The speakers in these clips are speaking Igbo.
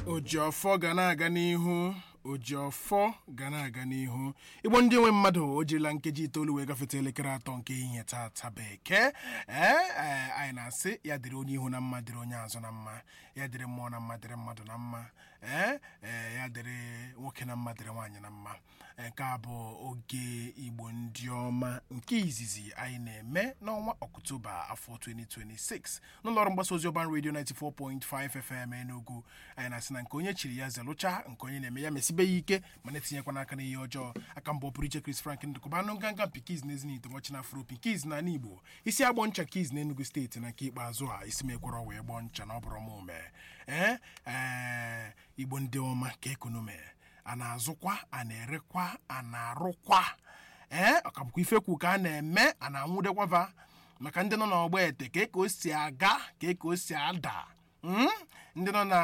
ojiọfọ ga na-aga n'ihu ojiọfọ ga na-aga n'ihu igbo ndị nwe mmadụ o jirila nkeji itoolu wee gafete elekere atọ nke ehihie tata bekee ee ee anyị na-asị ya dịrị onye ihu na mma dịrị onye azụ na mma ya dịrị mmụọ na mma dịrị mmadụ na mma ee ee ya dịrị nwoke na mma dịrị nwaanyị na mma nke a bụ oge igbo ndị ọma nke izizi anyị na-eme n'ọnwa ọktoba afọ 2026 n'ụlọọrụ mgbasa ozi ọban redio 94.5 fm enugu anyị na-asị na nke onye chiri ya zelụcha nke onye na-eme ya mesibe ya ike ma na-etinyekwa n'aka n'ihe ọjọọ aka mbụ pụrụ iche Chris Frank ndụkọba anụ nganga pikiz na ezinite nwachi na afro pikiz na ala igbo isi agbọ ncha kiz na enugu steeti na nke ikpeazụ a isi mekwara wee gbọọ ncha na ọ bụrụ m ume ee ee igbo ndị ọma ka ekonomi a na-azụkwa a na-erekwa a na-arụkwa ee ọkabụkwa ifekwu ka a na-eme a na-anwụdekwava maka ndị nọ n'ọgba ete ka ka o si aga ka ka o si ada ndị nọ na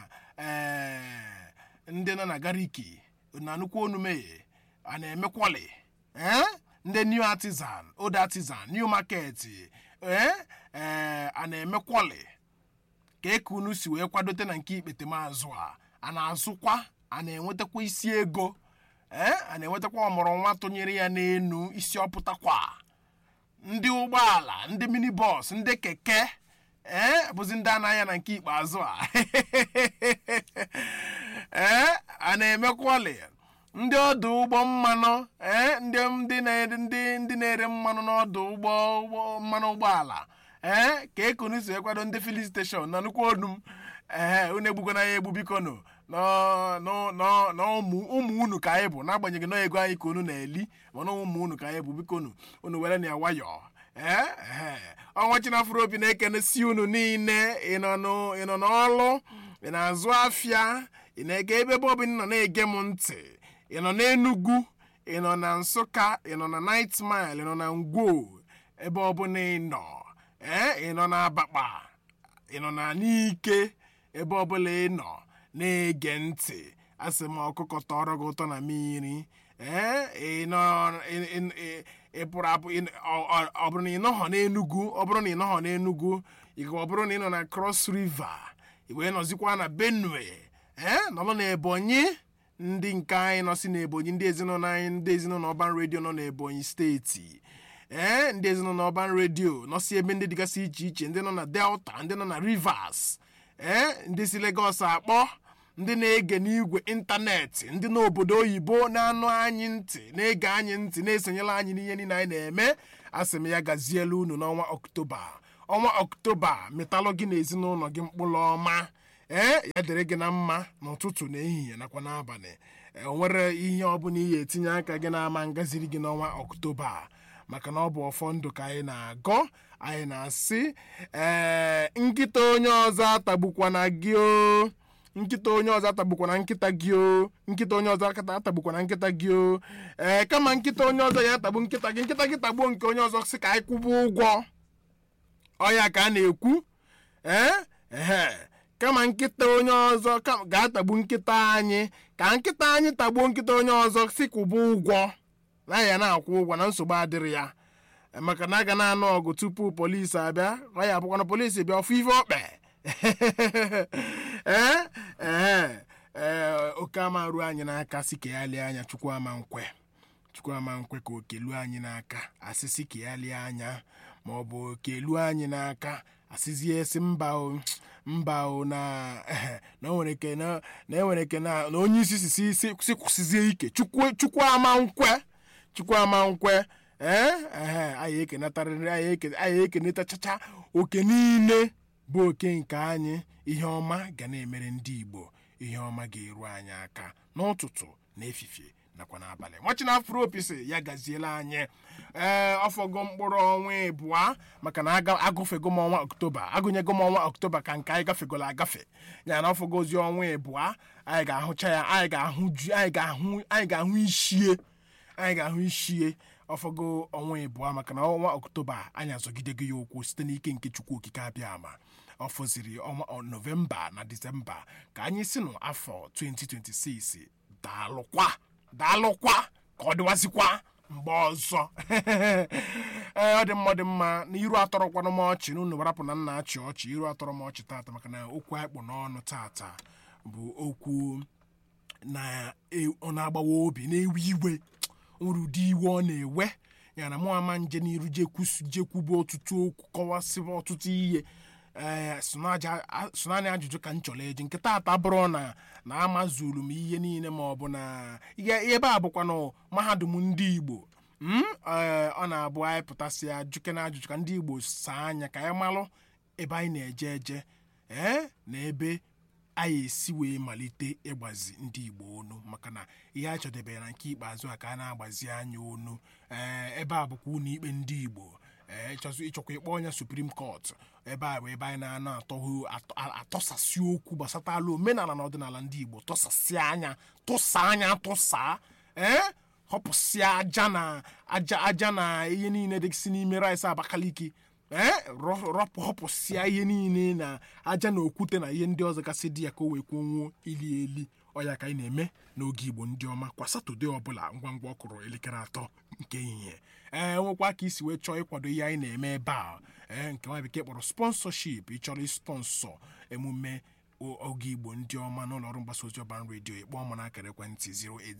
ee ndị nọ na gariki na nnukwu onume a na-emekwali ee ndị new artisan old artisan new market ee ee a na-emekwali ka eke unu si wee kwadote na nke ikpete maazụ a a na-azụkwa a na-enwetakwa isi ego ee a na-enwetakwa ọmụrụ nwa tụnyere ya n'enu isi ọpụtakwa ndị ụgbọala ndị minibọs ndị keke ee bụzi ndị anaghị na nke ikpeazụ a ee a na-emekwali ndị ọdụ ụgbọ mmanụ ee ndị ndị na-ere ndị ndị na-ere mmanụ n'ọdụ ụgbọ ụgbọ mmanụ ụgbọala ee ka ekunu si ekwado ndị filin steshọn na nnukwu onu m ee unu egbukwana ya egbu bikonu na ụmụ unu ka anyị bụ n'agbanyeghị na ego anyị ka unu na-eli mana ụmụ unu ka anyị bụ bikonu unu were na ya nwayọọ ee ọnwa chinafụrụ obi na-ekene si unu niile ị nọ n'ọlụ ị na-azụ afịa ị na-ege ebe ebe ọbụla nọ na-ege m ntị ị nọ n'Enugu ị nọ na Nsụka ị nọ na Night Mile ị nọ na Ngwo ebe ọbụla ị nọ ee ị nọ na Abakpa ị nọ na Nike ebe ọbụla ị nọ na-ege ntị asị m ọkụkọ tọrọ gị ụtọ na mmiri ee ị nọ ị pụrụ apụ ọ bụrụ na ị nọghọ n'Enugu ọ bụrụ na ị nọghọ n'Enugu ọ bụrụ na ị nọ na Cross River ị wee nọzikwa na Benue ee nọrọ na Ebonyi ndị nke anyị nọ si n'Ebonyi ndị ezinụlọ anyị ndị ezinụlọ ọban redio nọ n'Ebonyi steeti ee ndị ezinụlọ ọban redio nọ si ebe ndị dịgasị iche iche ndị nọ na Delta ndị nọ na Rivers ee ndị si Lagos akpọ ndị na-ege n'igwe ịntanetị ndị n'obodo oyibo na-anụ anyị ntị na-ege anyị ntị na-esonyela anyị n'ihe niile anyị na-eme asị m ya gaziela unu n'ọnwa Ọktoba ọnwa Ọktoba metalụ gị na ezinụlọ gị mkpụrụ ọma ee ya dịrị gị na mma n'ụtụtụ na ehihie nakwa n'abalị o nwere ihe ọbụla ihe etinye aka gị na-ama ngaziri gị n'ọnwa ọktoba maka na ọ bụ ọfọ ndụ ka anyị na-agọ anyị na-asị ee nkịta onye ọzọ atagbukwana gị o nkịta onye ọzọ atagbukwana nkịta gị o nkịta onye ọzọ atagbukwana nkịta gị o ee kama nkịta onye ọzọ ya atagbu nkịta gị nkịta gị tagbuo nke onye ọzọ si ka anyị kwụba ụgwọ ọya ka a na-ekwu ee ehe kama nkịta onye ọzọ ga-atagbu nkịta anyị ka nkịta anyị tagbuo nkịta onye ọzọ si kwụba ụgwọ na ya na-akwụ ụgwọ na nsogbu adịrị ya maka na aga na-anụ ọgụ tupu polisi abịa ọ ya bụkwana polisi bịa ọfụ ife ọkpe ee ee ee oke ama ruo anyị n'aka si ka ya lie anya chukwu ama nkwe chukwu ama nkwe ka oke luo anyị n'aka asịsị ka ya lie anya ma ọ bụ oke luo anyị n'aka asịzie esi mba o mba o na na nwere ike na enwere ike na onye isi si si kwụsịzie ike chukwu ama nkwe chukwu ama nkwe ee ee anyị ekenetarịrị anyị ekenetachacha oke niile bụ oke nke anyị ihe ọma ga na-emere ndị Igbo ihe ọma ga-eru anyị aka n'ụtụtụ na efifie nakwa n'abalị nwachina afro opisi ya gaziela anyị ee ọfọgo mkpụrụ ọnwa ịbụa maka na agụfego m ọnwa ọktoba agụnyego m ọnwa ọktoba ka nke anyị gafegolo agafe ya na ọfọgo ozi ọnwa ịbụa anyị ga-ahụcha ya anyị ga-ahụ ju anyị ga-ahụ anyị ga-ahụ ishie anyị ga-ahụ ishie ọfọgo ọnwa ịbụa maka na ọnwa ọktoba anyị azọgidego ya ụkwụ site n'ike nke chukwu okike abịa ama ọ fọziri ọnwa nọvemba na disemba ka anyị si n'afọ 2026 daalụkwa daalụkwa ka ọ dịwazikwa mgbe ọzọ ee ọ dị mma ọ dị mma na iru atọrọkwanụ m ọchị na unu warapụ na nna achị ọchị iru atọrọ m ọchị tata maka na okwu anyị kpụ n'ọnụ tata bụ okwu na e- ọ na-agbawa obi na-ewe iwe nwere ụdị iwe ọ na-ewe ya na mụ ama nje n'iru jekwusu jekwube ọtụtụ okwu kọwasịba ọtụtụ ihe ee sonanya ajụjụ ka m chọrọ eji nke taata bụrụ na na amazuru m ihe niile ma ọ bụ na ihe ebe a bụkwa na mahadum ndị igbo m ee, ọ na-abụ anyị pụtasị ajụke na ajụjụ ka ndị igbo saa anya ka anyị malụ ebe anyị na-eje eje ee na ebe anyị esi wee malite ịgbazi ndị igbo onu maka na ihe a chọdebere na nke ikpeazụ a ka a na-agbazi anya onu ee ebe a bụkwa ụlọ ikpe ndị igbo ee ịchọzụ ịchọkwa ịkpọ onye suprim kọt ebe a bụ ebe anyị na-anọ atọhụ atọ- a- atọsasị okwu gbasatala omenala na ọdịnala ndị igbo tọsasị anya tụsa anya tụsa ee họpụsịa aja na aja aja na ihe niile dịsị n'ime rice abakaliki ee rọ- rọpụ họpụsịa ihe niile na aja na okwute na ihe ndị ọzọ gasị dị ya ka o wee kwuo ili eli ọya ka anyị na-eme n'oge igbo ndị ọma kwa satọde ọbụla ngwa ngwa ọ kụrụ elekere atọ nke ehihie ee nwekwa ka isi wee chọọ ịkwado ihe anyị na-eme ebe a ee nke nwa bekee kpọrọ sponsorship ịchọrọ ịsponsọ emume o- oge igbo ndị ọma n'ụlọ ọrụ mgbasa ozi ọban redio ịkpọọ m n'akara ekwentị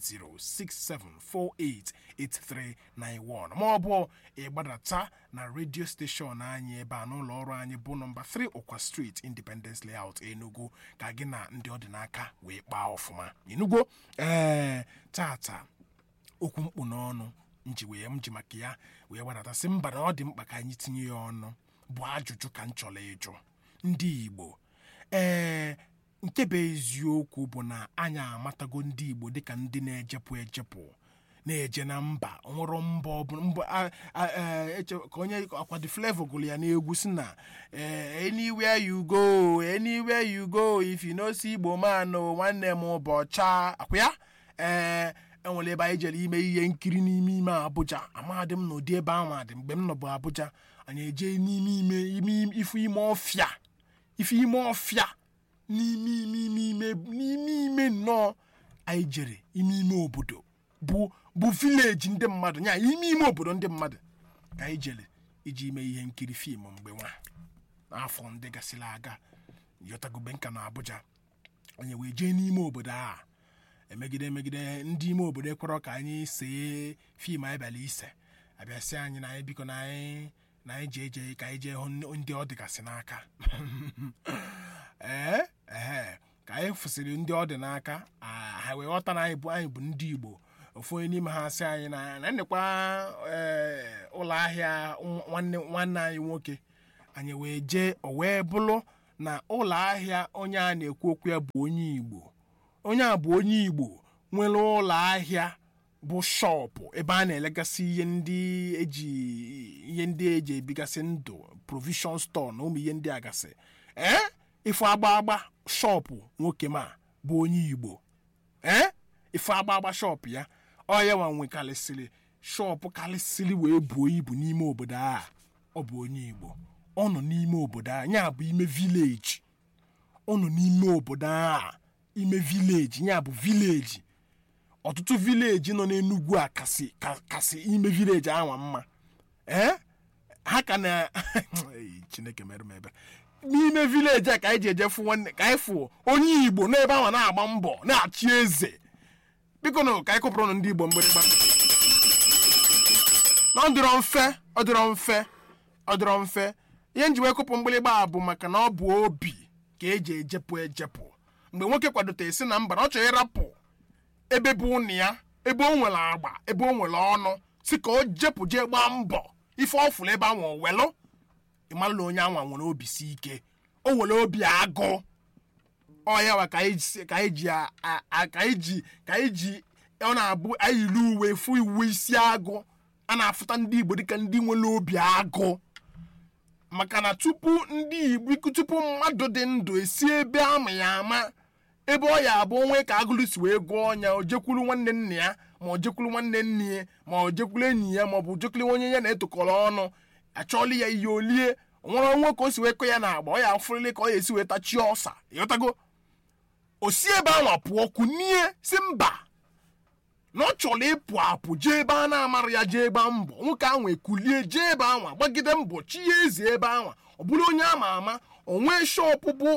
08067488391 ma ọ bụ ịgbadata na redio steshọn anyị ebe a n'ụlọ ọrụ anyị bụ nọmba 3 ụkwa street independence layout enugu ka gị na ndị ọdịnaka wee kpaa ọfụma enugo ee tata okwu mkpu n'ọnụ nji wee m ji maka ya wee gbadata sị mba na ọ dị mkpa ka anyị tinye ya ọnụ bụ ajụjụ ka m chọrọ ịjụ ndị igbo ee nke bụ eziokwu bụ na anyị amatago ndị igbo dịka ndị na-ejepụ ejepụ na-eje na mba nwụrụ mba ọbụla mba a- a- a- eche- ka onye akwado flevo gụrụ ya n'egwu si na eh, anywhere you go anywhere you go if you no see igbo man o, nwanne m ụbọcha akwa ya ee enwere ebe anyị jere ime ihe nkiri n'ime ime Abuja amadị m n'ụdị ebe ahụ adị mgbe m nọbụ Abuja anyị eje n'ime ime ime ifu ime ọfịa ife ime ọfịa n'ime ime ime ime n'ime ime nnọọ anyị jere ime ime obodo bụ bụ vileji ndị mmadụ nya ime ime obodo ndị mmadụ ka anyị jere iji ime ihe nkiri fim mgbe nwa n'afọ ndị gasịrị aga yọtagobe nka na Abuja onye wee jee n'ime obodo a emegide emegide ndị ime obodo ekwerọ ka anyị see fim anyị bịara ise abịasị anyị na anyị biko na anyị na anyị jee jee ka anyị jee hụ ndị ọ dịgasị n'aka ee ehe ka anyị fụsịrị ndị ọ dị n'aka ah, ha wee ghọta na anyị bụ anyị bụ ndị igbo ofu onye n'ime ha sị anyị na na nnekwa ee, ụlọ ahịa nwanne nwanne anyị nwoke anyị wee jee o wee bụrụ na ụlọ ahịa onye a na-ekwu okwu ya bụ onye igbo onye a bụ onye igbo nwere ụlọ ahịa bụ shọpụ ebe a na-elegasị ihe ndị eji ihe ndị eji ebigasị ndụ provision store na ụmụ ihe ndị a gasị ee ife agba agba shọpụ nwoke ma bụ onye igbo ee ife agba agba shọpụ ya ọ ya nwa nwekarịsịrị shọpụ karịsịrị wee buo ibu n'ime obodo a ọ bụ onye igbo ọ nọ n'ime obodo a ya bụ ime vileji ọ nọ n'ime obodo a ime vileji ya bụ vileji ọtụtụ vileji nọ n'enugwu a kasị ka- kasị ime vileji ahụ mma ee ha ka na Ei, chineke mere m ebe n'ime vileji a ka anyị ji eje fụ nwanne ka anyị fụ onye igbo n'ebe ahụ na-agba mbọ na-achị eze biko nụ ka anyị kụpụrụ ndị igbo mgbịrịgba na ọ dịrọ mfe ọ dịrọ mfe ọ dịrọ mfe ihe nji wee kụpụ mgbịrịgba a bụ maka na ọ bụ obi ka eji ejepụ ejepụ mgbe nwoke kwadote si na mba na ọ chọrọ ịrapụ ebe bụ ụnụ ya ebe o nwere agba ebe o nwere ọnụ si ka o jepụ jee gbaa mbọ ife ọ fụrụ ebe ahụ welụ ịmalụla onye anwa nwere obi si ike o nwere obi agụ ọ ya wa ka anyị si- ka anyị ji a- a- a- ka anyị ji ka anyị ji ọ na-abụ anyị yiri uwe fụ uwe isi agụ a na-afụta ndị igbo dịka ndị nwere obi agụ maka na tupu ndị igbo tupu mmadụ dị ndụ esi ebe ama ya ama ebe ọ ya abụ onwe ka agụlụ si wee gụọ ọnya o jekwuru nwanne nna ya ma o jekwuru nwanne nne ya ma o jekwuru enyi ya ma ọ bụ jekwuru onye ya na-etokọrọ ọnụ achọọla ya ihe olie nwere onwe ka o si wee kọ ya na agba ọ ya afụrịlị ka ọ ya esi wee tachie ọsa ịghọtago o si ebe ahụ pụọ kunie si mba na ọ chọrọ ịpụ apụ jee ebe a na-amara ya jee ebe mbọ nwoke ahụ ekulie jee ebe ahụ gbagide mbọ chi ya eze ebe ahụ ọ bụrụ onye ama ama o nwee shọpụ bụ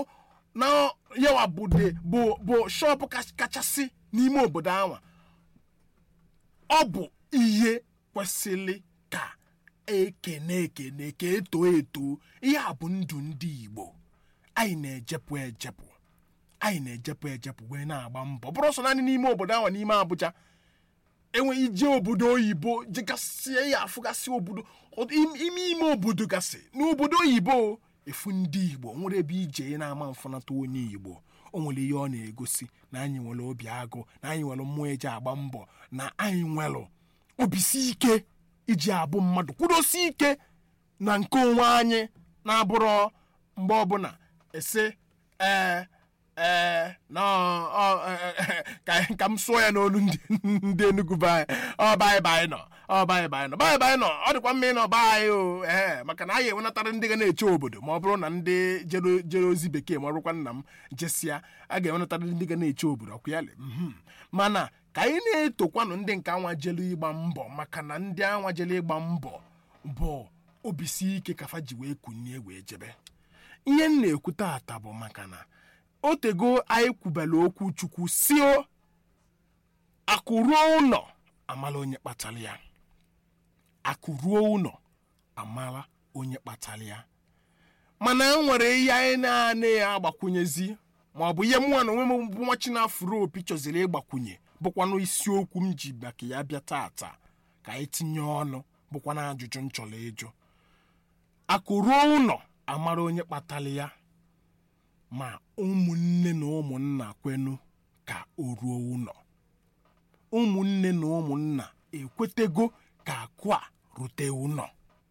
na yawa bụ de bụ bụ shọpụ kach- kachasị n'ime obodo anwa ọ bụ ihe kwesịrị ka ekene ekene ka eto eto ihe a bụ ndụ ndị igbo anyị na-ejepụ ejepụ anyị na-ejepụ ejepụ wee na-agba mbọ bụrụ sọ naanị n'ime obodo ahụ n'ime abụja enweghị ije obodo oyibo jegasịa ya afụgasị obodo ọ- im- ime ime obodo gasị n'obodo oyibo efu ndị igbo nwere ebe ije na-ama mfụnata onye igbo o nwere ihe ọ na-egosi na anyị nwere obi agụ na anyị nwere mmụọ eji agba mbọ na anyị nwere obisi ike iji abụ mmadụ kwudosi ike na nke onwe anyị na-abụrọ mgbe ọbụla ese ee ee na ọ- ọ- eh, eh, ka ka m sụọ ya n'olu ndị ndị Enugu be anyị ọ baị baị nọ ọ baị baị nọ baị baị nọ ọ dịkwa mma ịnọ be anyị o ee maka na anyị enwenatara ndị ga na-eche obodo ma ọ bụrụ na ndị jere jere ozi bekee ma ọ bụrụkwa nna m jesịa a ga-enwenatara ndị ga na-eche obodo ọkụ ya le mhm. mana ka anyị na-etokwanụ ndị nke anwa jelu ịgba mbọ maka na ndị anwa jelu ịgba mbọ bụ obisi ike kafa ji wee kunie wee jebe ihe m na-ekwu taata bụ maka na otego anyị kwubere okwu chukwu si o akụ ruo ụlọ amala onye kpatara ya akụ ruo ụlọ amala onye kpatara ya mana e nwere ihe anyị na-anaghị agbakwunyezi ma ọ bụ ihe mụnwa na onwe m bụ nwa chinafuro opi chọziri ịgbakwunye bụkwanụ isiokwu m ji maka ya bịa taata ka anyị tinye ọnụ bụkwana ajụjụ m chọrọ ịjụ akụ ruo ụlọ amara onye kpatara ya ma ụmụnne na ụmụnna kwenu ka o ruo ụlọ ụmụnne na ụmụnna ekwetego ka akụ a rute ụlọ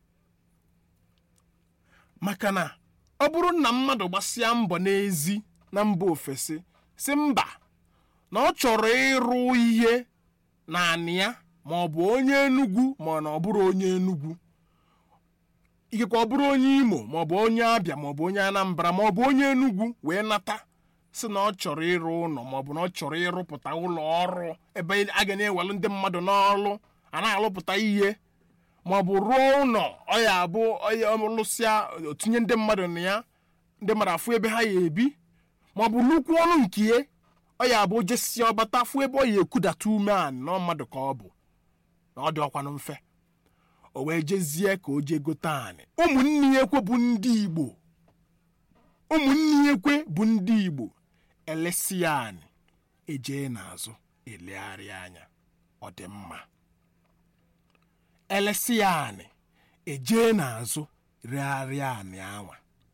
maka na ọ bụrụ na mmadụ gbasịa mbọ n'ezi na mba ofesi si mba na ọ chọrọ ịrụ ihe na anị ya ma ọ bụ onye enugwu ma ọ na ọ bụrụ onye enugwu ikekwe ọ bụrụ onye imo maọbụ onye abịa maọbụ onye anambra maọbụ onye enugwu wee nata si na ọ chọrọ ịrụ ụlọ maọbụ na ọ chọrọ ịrụpụta ụlọ ọrụ ebe a ga na-ewelu ndị mmadụ n'ọrụ a na-arụpụta ihe maọbụ rụọ ụlọ ọ ya abụ onye lụsịa otinye ndị mmadụ na ya ndị mmadụ afụ ebe ha ya ebi maọbụ nnukwu ọnụ nke ya ọ ya abụ jesia ọbata afụ ebe ọ ya ekudata ume anị na mmadụ ka ọ bụ na ọ dị ọkwanụ mfe o wee jezie ka o jee gote anị ụmụnne ya ekwe bụ ndị igbo ụmụnne ya ekwe bụ ndị igbo elesi ya anị ejee n'azụ elegharịa anya ọ dị mma elesi ya anị ejee n'azụ regharịa anị anwa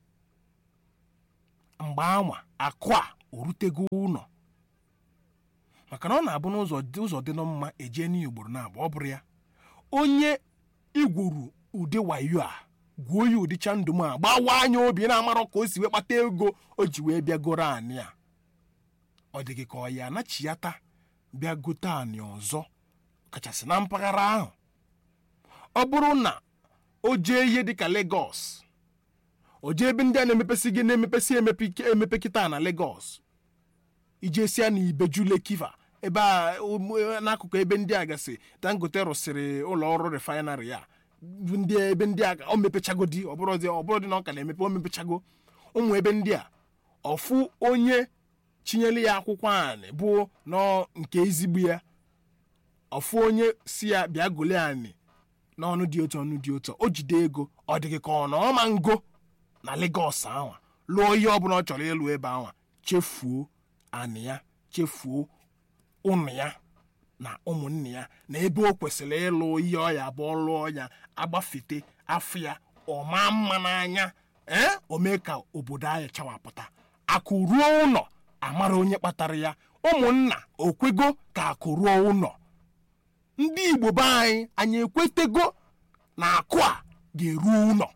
mgbe anwa akụ a orutego ụlọ maka na ọ na-abụ n'ụzọ dị ụzọ dị nọ mma ejee n'ugboro na-abụ ọ bụrụ ya onye igwuru ụdị wayo a gwuo ya ụdịcha ndụ m a gbawa anya obi na-amarọ ka o si wee kpata ego o ji wee bịa goro anị a ọ dị gị ka ọ ya anachiyata bịa gote anị ọzọ kachasị na mpaghara ahụ ọ bụrụ na o jee ihe dịka Lagos o jee ebe ndị a na-emepesi gị na-emepesi emepe emepe kịta na Lagos ijesia na Ibeju Lekiva ebe a ụmụ- n'akụkụ ebe ndị a gasị Dangote rụsịrị ụlọ ọrụ refinery ya bụ ndị ebe ndị a o mepechagodi ọbụrụdị ọbụrụdị na ọ ka na-emepe o mepechago ụmụ ebe ndị a ọfụ onye chinyere ya akwụkwọ anị bụ nọ nke ezigbo ya ọfụ onye si ya bịa gole anị n'ọnụ dị otu ọnụ dị otu o jide ego ọ dịghị ka ọ na ọma ngo na Lagos anwa lụọ ihe ọbụla ọ chọrọ ịlụ ebe anwa chefuo anị ya chefuo ụmụ ya na ụmụnne ya na ebe o kwesịrị ịlụ ihe ọ ya bụ lụọ ya agbafete afọ ya ọma mma n'anya ee o mee ka obodo anyị chawapụta akụ ruo ụlọ amara onye kpatara ya ụmụnna okwego ka akụ ruo ụlọ ndị igbo be anyị anyị ekwetego na akụ a ga-eru ụlọ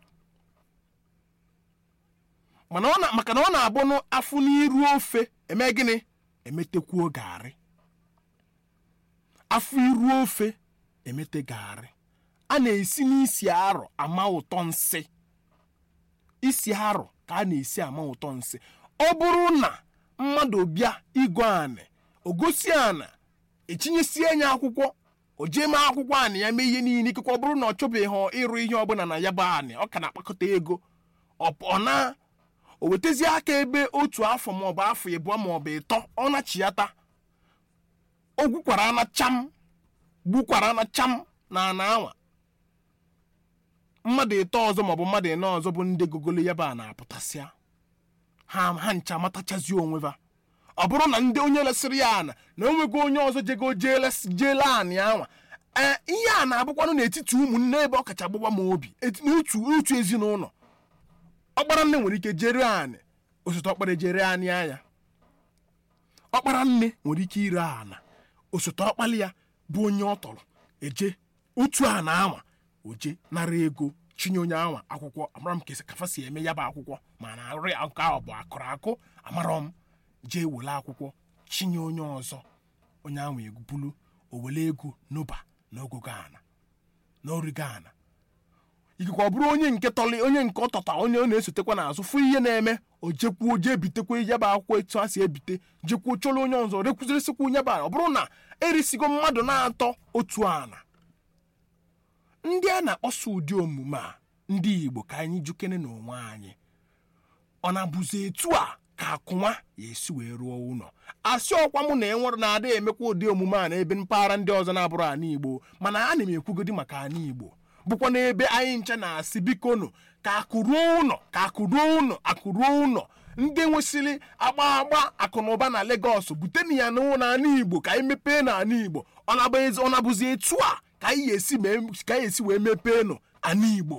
mana ọ na- maka na ọ na-abụ n'afụ n'iru ofe eme gịnị emetekwuo garị afọ iru ofe emete garị a na-esi n'isi arọ ama ụtọ nsị isi arọ ka a na-esi ama ụtọ nsị ọ bụrụ na mmadụ bịa igwe anị o gosi ana etinyesie anya akwụkwọ o jee mee akwụkwọ anị ya mee ihe niile ikekwe ọ bụrụ na ọ chọbeghị ịrụ ihe ọbụla na ya bụ anị ọ ka na-akpakọta ego ọ ọ na o wetazie aka ebe otu afọ maọbụ afọ ịbụọ maọbụ ịtọ ọ nachiata o gwukwara ana cham gbukwara ana cham na ana anwa mmadụ ịtọ ọzọ maọbụ mmadụ ịnọ ọzọ bụ ndị gogolo ya bụ a na-apụtasịa ha ha ncha matachazi onwe ha ọ bụrụ na ndị onye lesịrị ya ana na o nwego onye ọzọ jego jeele anị anwa ee ihe a na-abụkwanụ n'etiti ụmụnne ebe ọ kacha gbagba m obi eti- n'otu otu ezinụlọ ọkpara nne nwere ike jere anị osote ọkpara ejere anị anya ọkpara nne nwere ike ire ana osote ọkpali ya bụ onye ọ tọrọ eje otu a na anwa oje nara ego chinye onye anwa akwụkwọ amara m ka esi kafa si eme ya bụ akwụkwọ ma na nri nke ahụ bụ akụrụ akụ amara m jee were akwụkwọ chinye onye ọzọ onye ahụ ebulu o were ego n'ụba n'ogogo ana n'origo ana ikekwe ọ bụrụ onye nke tọli onye nke ọ tọta onye ọ na-esotekwa n'azụ fụ ihe na-eme o jekwuo jee bitekwa ya bụ akwụkwọ etu a si ebite jekwuo chọrọ onye ọzọ rekwuzirisịkwa onye bụ ala ọ bụrụ na erisigo mmadụ na-atọ otu ana ndị a na-akpọsa ụdị omume a ndị igbo ka anyị jukene n'onwe anyị ọ na-abụzi etu a ka akụnwa ya esi wee rụọ ụlọ asị ọkwa mụ na enwere na-ada emekwa ụdị omume a n'ebe mpaghara ndị ọzọ na-abụrụ ana igbo mana ana m ekwugodi maka ana igbo bụkwa n'ebe anyị nche na-asị bikonu ka akụruo ụlọ ka akụruo ụlọ akụruo ụlọ ndị nwesịrị agba agba akụnụba na Legọs butenu ya n'ụlọ ana igbo ka anyị mepee na ana igbo ọ na-abụ ezi- ọ na-abụzi etu a ka anyị esi mee- ka anyị esi wee mepee nụ ana igbo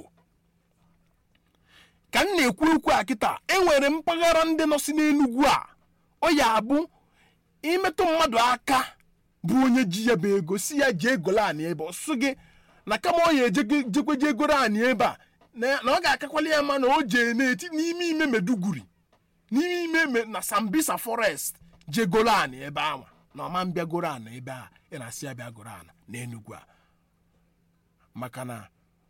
ka m na-ekwu okwu a kịta enwere mpaghara ndị nọ si n'enugwu a ọ ya abụ imetụ mmadụ aka bụ onye ji ya bụ ego si ya jee golo anị ebe ọ sụ gị na kama ọ ya eje- jekweje egoro anị ebe a na na ọ ga-akakwali ya ma na o jee n'eti n'ime ime meduguri n'ime ime me- na sambisa forest jee golo anị ebe ahụ na ọma mbịa goro anị ebe a ị na-asị ya bịa goro ana n'enugwu a maka na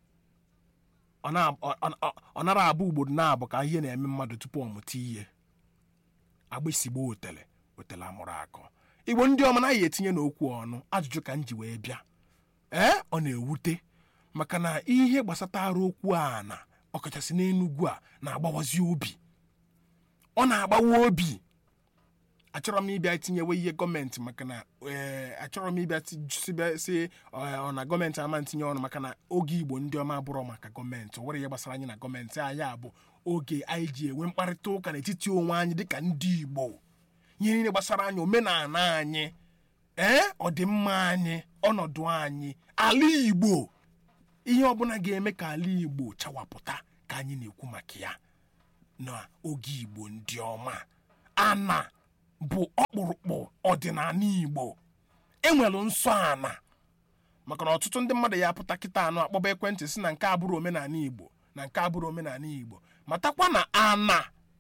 ọ na- ọ- ọ- ọ nara abụ ugboro na-abụ ka ihe na-eme mmadụ tupu ọ mụta ihe agbịsigbo otele otele amụrụ akọ igbo ndị ọma naghị etinye n'okwu ọnụ ajụjụ ka m ji wee bịa ee ọ na-ewute maka na ihe gbasatara okwu a na ọkachasị n'enugwu a na-agbawazi obi ọ na-agbawa obi achọrọ m ịbịa itinyewe ihe gọọmenti maka na ee achọrọ m ịbịa ti- sibịa si ọ ọ na gọọmenti ama ntinye ọnụ maka na oge igbo ndị ọma bụrụ maka gọọmenti o nwere ihe gbasara anyị na gọọmenti anyị a bụ oge anyị ji enwe mkparịta ụka n'etiti onwe anyị dịka ndị igbo ihe niile gbasara anyị omenala anyị ee ọdịmma anyị ọnọdụ anyị ala igbo ihe ọbụla ga-eme ka ala igbo chawapụta ka anyị na-ekwu maka ya n'oge igbo ndị ọma ana bụ ọkpụrụkpụ ọdịnala igbo enwere nsọ ana maka na ọtụtụ ndị mmadụ ya apụta kịta anụ akpọba ekwentị si na nke abụrụ omenala igbo na nke abụrụ omenala igbo matakwa na ana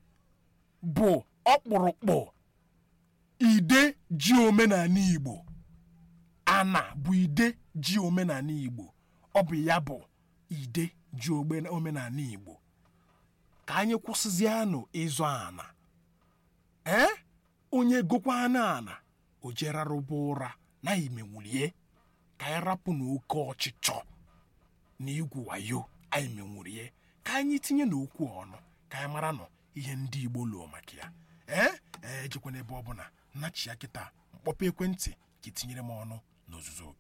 bụ ọkpụrụkpụ ide ji omenala igbo ana bụ ide ji omenala igbo ọ bụ ya bụ ide ji ogbe- omenala igbo ka anyị kwụsịzianụ ịzụ ana ee onye gokwana ana o jerarụba ụra na imenwurie ka anyị rapụ n'oke ọchịchọ na igwu wayo anyị menwurie ka anyị tinye n'okwu ọnụ ka anyị mara nọ ihe ndị igbo lụọ maka ya ee ee ejekwana ebe ọbụla nachia kịta mkpọpụ ekwentị ka itinyere m ọnụ n'ozuzu oke